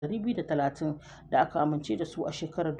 230 da aka amince da su a shekarar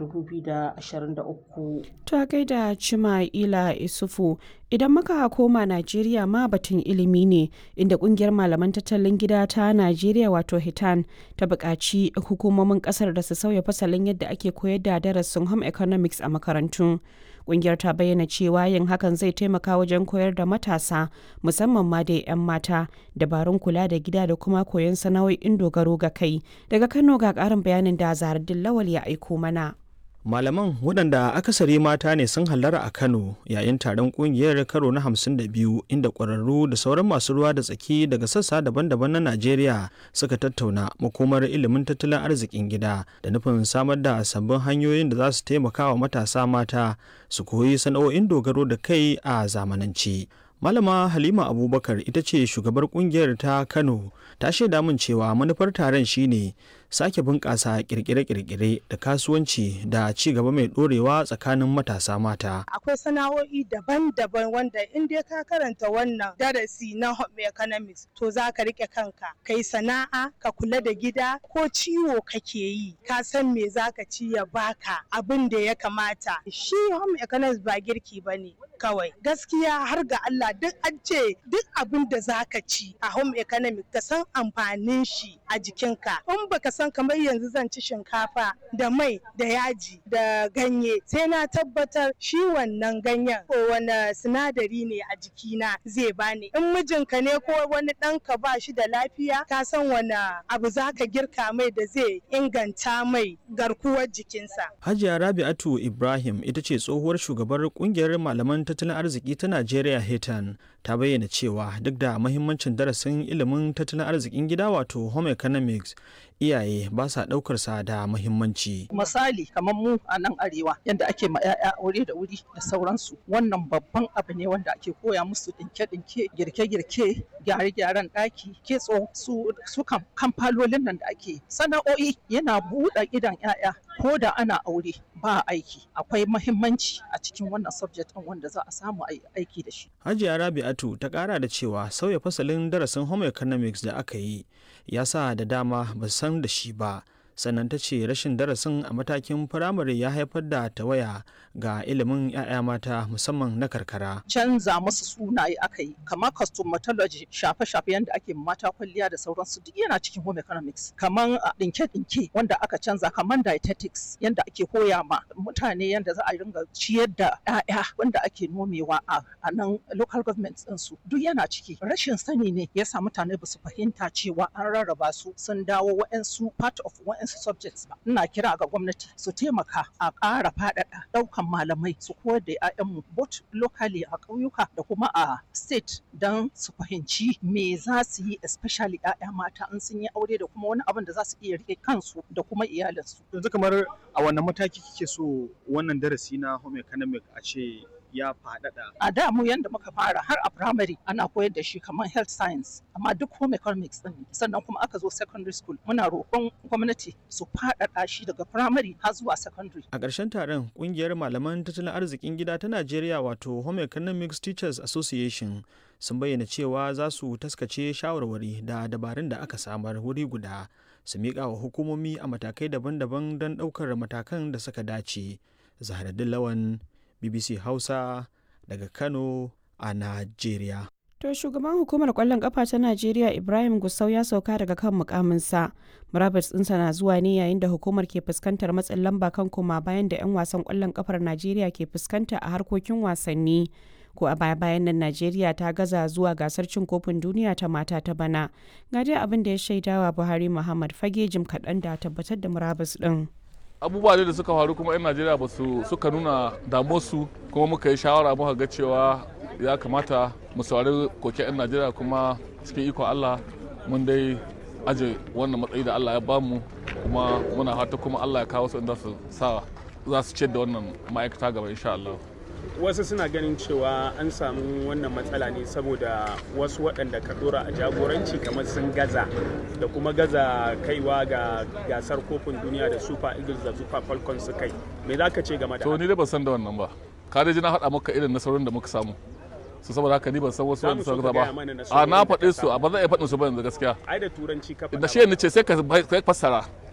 2023. Ta gaida Chima'ila Isufu idan muka koma Najeriya ma batun ilimi ne inda kungiyar malaman tattalin gida ta Najeriya wato Hitan ta buƙaci hukumomin ƙasar da su sauya fasalin yadda ake koyar da darasin home economics a makarantu. Kungiyar ta bayyana cewa yin hakan zai taimaka wajen koyar da matasa musamman ma da 'yan mata dabarun kula da gida da kuma koyon sana'o'in dogaro ga kai. Daga Kano ga ƙarin bayanin da Zahardin Lawal ya aiko mana. Malaman waɗanda akasari mata ne sun hallara a Kano yayin taron ƙungiyar karo na 52 inda ƙwararru da sauran masu ruwa da tsaki daga sassa daban-daban na Najeriya suka tattauna makomar ilimin tattalin arzikin gida da nufin samar da sabbin hanyoyin da za su taimaka wa matasa mata su koyi sana'o'in dogaro da kai a zamanance. Malama Halima Abubakar ita ce shugabar kungiyar ta Kano ta shaida min cewa manufar taron shine sake bunƙasa kirkire-kirkire da kasuwanci da ci gaba mai ɗorewa tsakanin matasa mata. Akwai sana'o'i daban-daban wanda in dai ka karanta wannan darasi na home economics to za ka rike kanka. Kai sana'a, ka kula da gida ko ciwo kake yi, ka san me za ka ci ya baka abin da ya kamata. Shi home economics ba girki ba ne kawai. Gaskiya har ga Allah duk an ce duk abin da za ka ci a home economics ka san amfanin shi a jikinka. In baka san kamar yanzu zan ci shinkafa da mai da yaji da ganye sai na tabbatar shi wannan ganyen ko wani sinadari ne a jikina zai bani in mijinka ne ko wani ɗanka ba shi da lafiya ka san wani abu za ka girka mai da zai inganta mai garkuwar jikinsa. Hajiya Rabi'atu Ibrahim ita ce tsohuwar shugabar kungiyar malaman tattalin arziki ta Najeriya Hetan ta bayyana cewa duk da mahimmancin darasin ilimin tattalin arzikin gida wato home economics iyaye ba sa ɗaukar sa da muhimmanci. Misali kamar mu a nan arewa yadda ake ma 'ya'ya aure da wuri da sauransu wannan babban abu ne wanda ake koya musu ɗinke-ɗinke girke-girke gyare-gyaren ɗaki kitso su su kamfalolin nan da ake sana'o'i yana buɗe idan 'ya'ya ko da ana aure ba aiki akwai mahimmanci a cikin wannan subject ɗin wanda za a samu aiki da shi. Hajiya Rabi'atu ta ƙara da cewa sauya fasalin darasin home economics da aka yi ya sa da dama ba san da shi ba sannan ta ce rashin darasin a matakin firamare ya haifar da tawaya ga ilimin 'ya'ya mata musamman na karkara. Canza musu sunaye aka yi kamar cosmetology shafe-shafe yadda ake mata kwalliya da sauransu duk yana cikin home economics kamar dinke-dinke wanda aka canza kamar dietetics yadda ake koya ma mutane yadda za a ringa ciyar da 'ya'ya wanda ake nomewa a nan local government ɗinsu duk yana ciki rashin sani ne ya sa mutane ba su fahimta cewa an rarraba su sun dawo wa'ansu part of wa'ansu subjects ba ina kira ga gwamnati su taimaka a ƙara faɗaɗa ɗaukan malamai su koyar da 'ya'yanmu both locally a ƙauyuka da kuma a state don su fahimci me za su yi especially 'ya'ya mata in sun yi aure da kuma wani abin da za su iya rike kansu da kuma iyalinsu. Yanzu kamar a wannan mataki kike so wannan darasi na home economic a ce ya faɗaɗa. A da mu yanda muka fara har a primary ana koyar da shi kamar health science amma duk home economics din sannan kuma aka zo secondary school muna roƙon gwamnati su faɗaɗa shi daga primary har zuwa secondary. A ƙarshen taron ƙungiyar malaman tattalin arzikin gida ta Najeriya wato Home Economics Teachers Association sun bayyana cewa za su taskace shawarwari da dabarun da aka samar wuri guda su miƙa wa hukumomi a matakai daban-daban don ɗaukar matakan da suka dace. Zaharaddin Lawan BBC Hausa daga Kano a Najeriya. To shugaban hukumar kwallon kafa ta Najeriya Ibrahim Gusau ya sauka daga kan mukaminsa. Murabus ɗinsa na zuwa ne yayin da hukumar ke fuskantar matsin lamba kan koma bayan da 'yan wasan kwallon kafar Najeriya ke fuskanta a harkokin wasanni. Ko a baya bayan nan Najeriya ta gaza zuwa gasar cin kofin duniya ta mata ta bana. Ga dai abin da ya shaidawa Buhari Muhammad fage jim kaɗan da tabbatar da murabus ɗin. abubuwa da suka faru kuma 'yan najeriya ba su suka nuna damuwarsu kuma muka yi shawara muka ga cewa ya kamata mu saurari koke 'yan najeriya kuma cikin ikon allah mun dai aje wannan matsayi da allah ya bamu kuma muna fata kuma allah ya kawo su inda su sa za su ciyar da wannan ma'aikata gaba insha allah wasu suna ganin cewa an samu wannan matsala ne saboda wasu waɗanda ka dora a jagoranci kamar sun gaza da kuma gaza kaiwa ga gasar kofin duniya da super eagles da super falcons su kai me za ka ce game da to ni dai ban san da wannan ba ka dai ji na faɗa maka irin nasarorin da muka samu su saboda haka ni ban san wasu wanda suka ba a na faɗe su a ba zan iya faɗin su ba yanzu gaskiya ai da turanci ka da shi ne ce sai ka fassara